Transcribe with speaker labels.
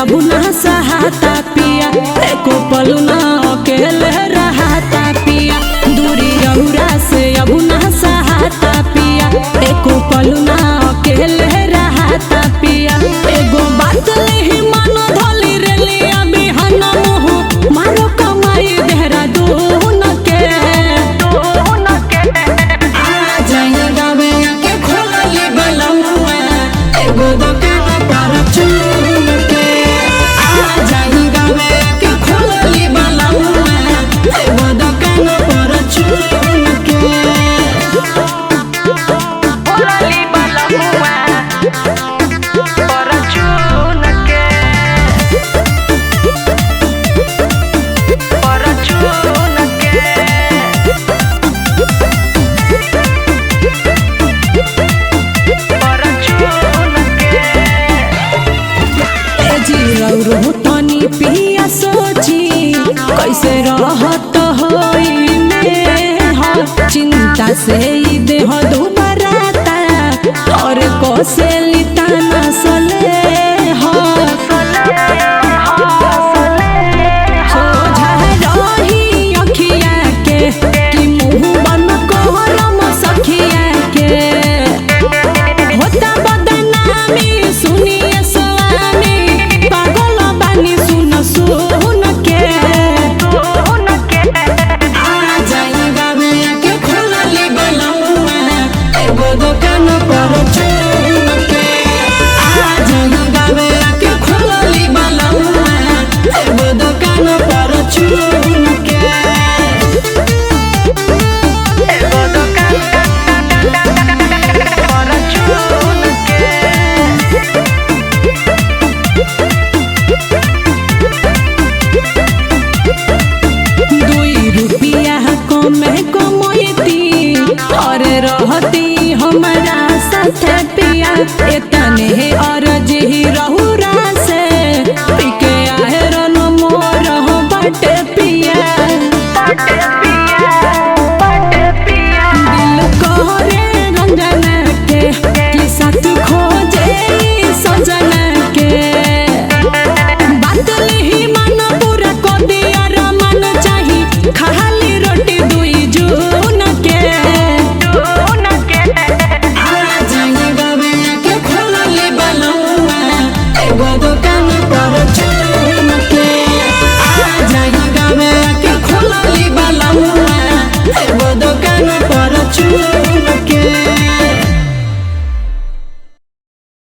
Speaker 1: अब ना सहाता पिया एको पल ना अकेले रहाता पिया दूरी रौरा से अब ना सहाता पिया एको पल ना अकेले रहाता पिया एगो बात लेही मन धोली रे लिया बिहान मोह मारो कमाई देहरादून के आ जाइए गावे के खोलली बलौआ एगो दुकान पर चुन के आ जाइए गावे के खोलली बलौआ एगो दुकान पर चुन के
Speaker 2: Hola, Fortune que Fortune que Fortune que
Speaker 1: ए जीरो तनी पिया सोची कैसे रहत होई में ह चिंता से ई देह दुबराता और कोसे लिताना स